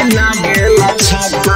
लागेला छक्का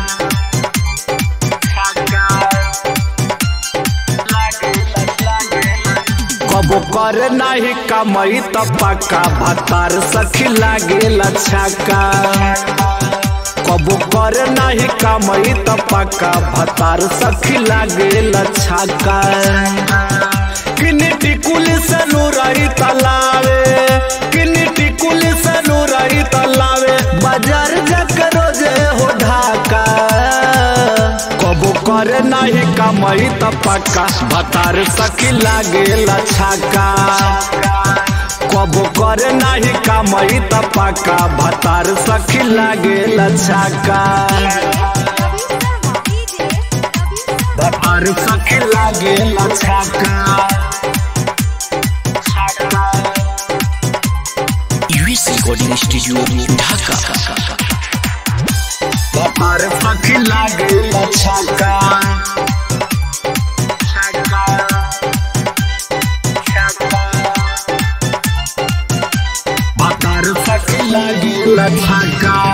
कबो करे नाही कमई त पक्का भतार सखी लागेला छक्का कबो करे नाही कमई त पक्का भतार सखी लागेला छक्का किनी टिकुल से नूरई तलावे किनी टिकुल से नूरई तलावे बाजार जाकर रोजे हो ढाका कबो करे नाही कमई त पक्का भतार सखी लागेला छक्का कबो करे नाही कमई त पक्का भतार सखी लागेला छक्का भतार सखी लागेला छक्का यूएस रिकॉर्डिंग स्टूडियो ढाका भतार सखी लागेला छक्का भतार सखी लागेला छक्का